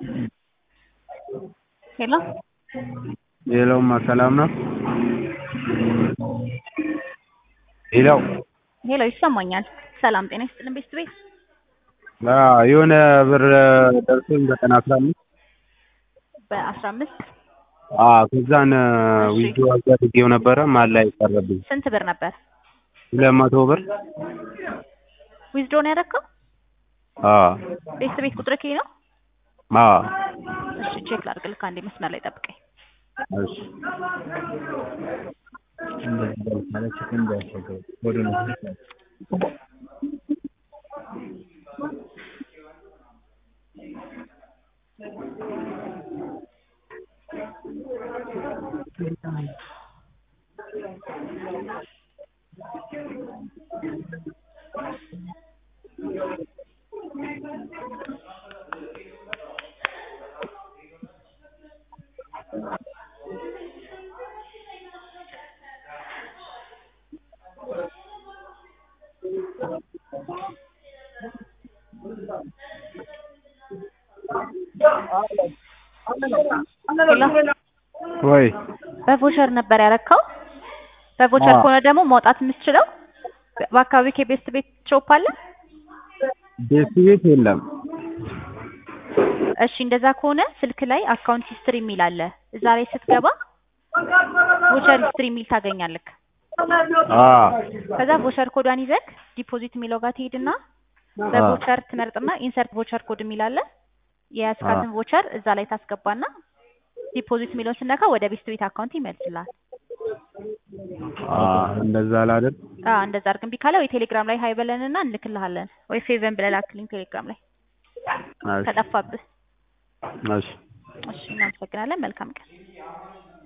ሄሎ ሄሎማ ሰላም ነው? ሄሎ ሄሎ ይሰማኛል። ሰላም ጤና ይስጥልን ቤስት ቤት አዎ የሆነ ብር ደርሶኝ በቀን አስራ አምስት በአስራ አምስት አዎ ከዛን እሺ። ዊዝድሮ አድርጌው ነበረ መሀል ላይ ቀረብኝ ስንት ብር ነበር ሁለት መቶ ብር ዊዝድሮ ነው ያደረከው? አዎ ቤስት ቤት ቁጥር ከይ ነው? አዎ እሺ ቼክ ላድርግልህ አንዴ መስመር ላይ ጠብቀኝ። እሺ ሄሎ ወይ በቮቸር ነበር ያረከው? በቮቸር አዎ። ከሆነ ደግሞ ማውጣት የምትችለው በአካባቢ ከቤስት ቤት ሾፕ አለ? ቤት ቤት የለም እሺ እንደዛ ከሆነ ስልክ ላይ አካውንት ሂስትሪ የሚል አለ። እዛ ላይ ስትገባ ቮቸር ሂስትሪ የሚል ታገኛለህ። አዎ ከዛ ቮቸር ኮዷን ይዘህ ዲፖዚት የሚለው ጋር ትሄድና በቮቸር ትመርጥና ኢንሰርት ቮቸር ኮድ የሚል አለ። የያዝካትን ቮቸር እዛ ላይ ታስገባና ዲፖዚት የሚለውን ስነካ ወደ ቤስት ቤት አካውንት ይመልስልሃል። አዎ እንደዛ ላድርግ አዎ እንደዛ አድርግ። እምቢ ካለ ወይ ቴሌግራም ላይ ሀይ በለንና እንልክልሃለን ወይ ፌቨን ብለህ ላክልኝ ቴሌግራም ላይ እሺ ከጠፋብህ። እሺ እሺ እናመሰግናለን። መልካም ቀን።